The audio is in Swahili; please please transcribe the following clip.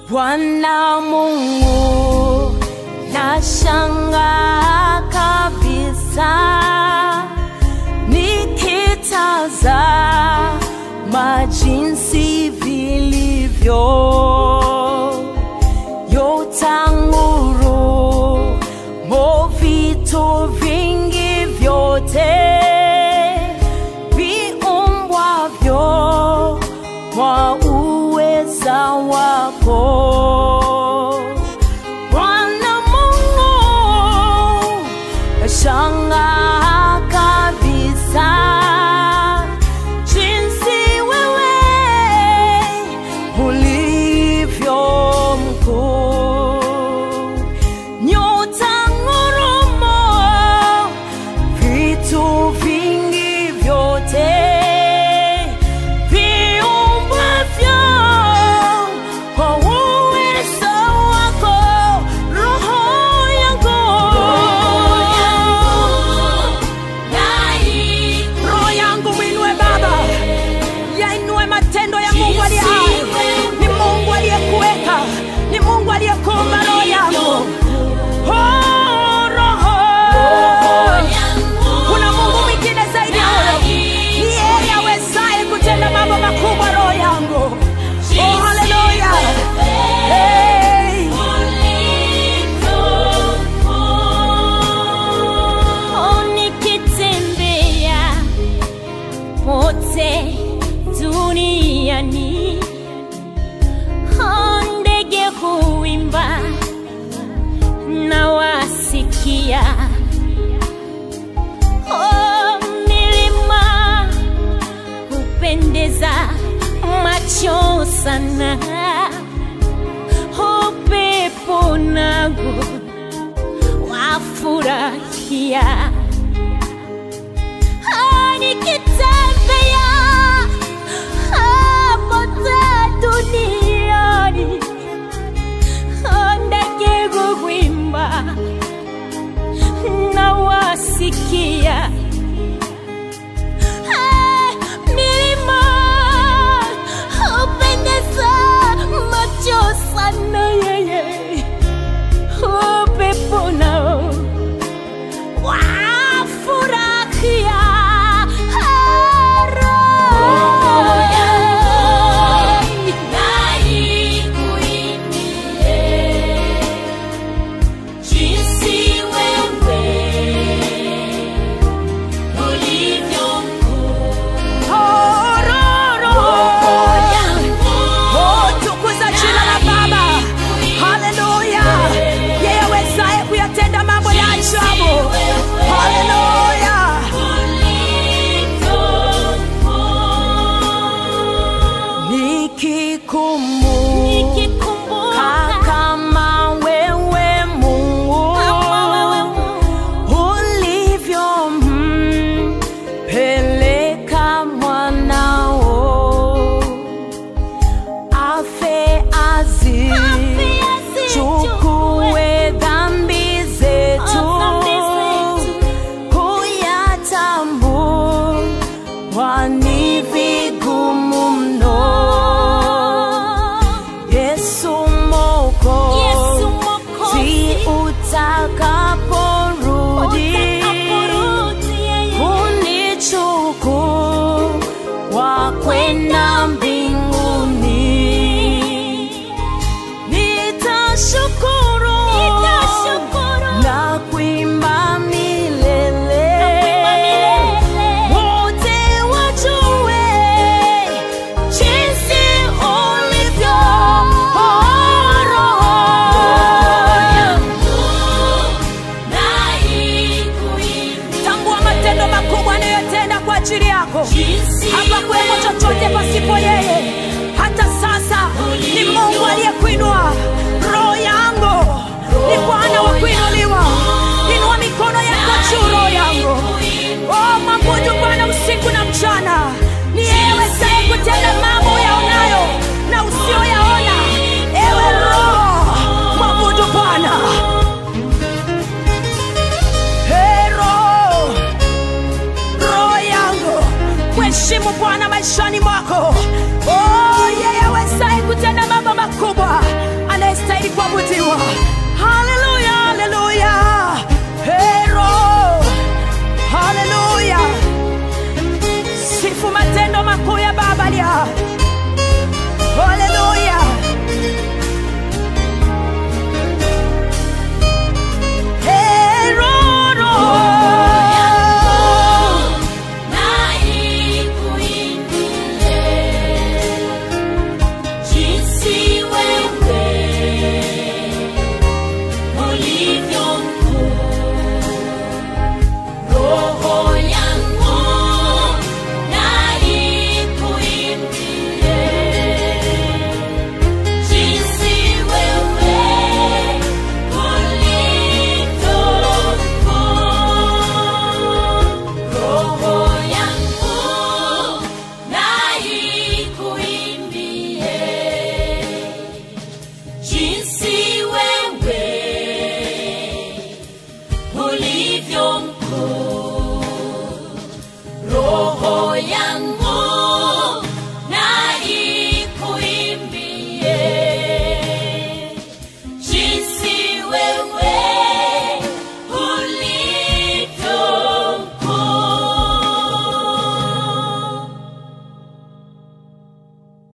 Bwana Mungu, nashangaa kabisa nikitazama jinsi vilivyo yotanguru mo vitu vingi vyote viumbwavyo kwa uweza wako Bwana Mungu, nashangaa kabisa jinsi wewe ulivyo mkuu. Nyota ngurumo, vitu vingi vyote viumbwavyo kwa uwezo wako, roho yangu roho yangu mwinue Baba, yainue matendo ya Mungu aliye hai. Ni Mungu aliyekuweka, ni Mungu aliyekuumba roho yangu. Oh, roho. Kuna Mungu mwingine zaidi ya huyo. Ni yeye awezaye kutenda mambo makubwa, roho yangu. Oh, haleluya. Hey. Oh, nikitembea pote duniani, oh, ndege huimba na wasikia, oh, milima hupendeza macho sana, upepo nago wafurahia Ah, nikitembea pote duniani Ah, ndege huimba na wasikia Ah, milima hupendeza macho sana yeye upepo nao wafurahia Oh, roho. Oh, tukuza jina la Baba. Haleluya. Yeye awezaye kuyatenda mambo ya ajabu. Haleluya. Nikikumbuka kama wewe Mungu ulivyo mpeleka mwanao afe azi chukue dhambi zetu kuyatambua ni vigumu mno Yesu Mwokozi utakaporudi unichukua kwenda mbinguni, nitashukuru na kuimba milele, wote wajue jinsi ulivyo roho tambua matendo makubwa anayotenda kwa ajili yako. Hapakuwepo chochote pasipo yeye. Hata sasa ni Mungu aliyekuinua. Roho yangu ni Bwana wa kuinuliwa. Inua mikono yako juu, roho yangu. Oh, mwabudu Bwana usiku na mchana. Ni yeye awezaye kutenda mambo yaonayo na usiyoyaona. Ewe roho, mwabudu Bwana. Hey, roho roho yangu mheshimu bwana maishani mwako oh, yeye awezaye kutenda mambo makubwa kuabudiwa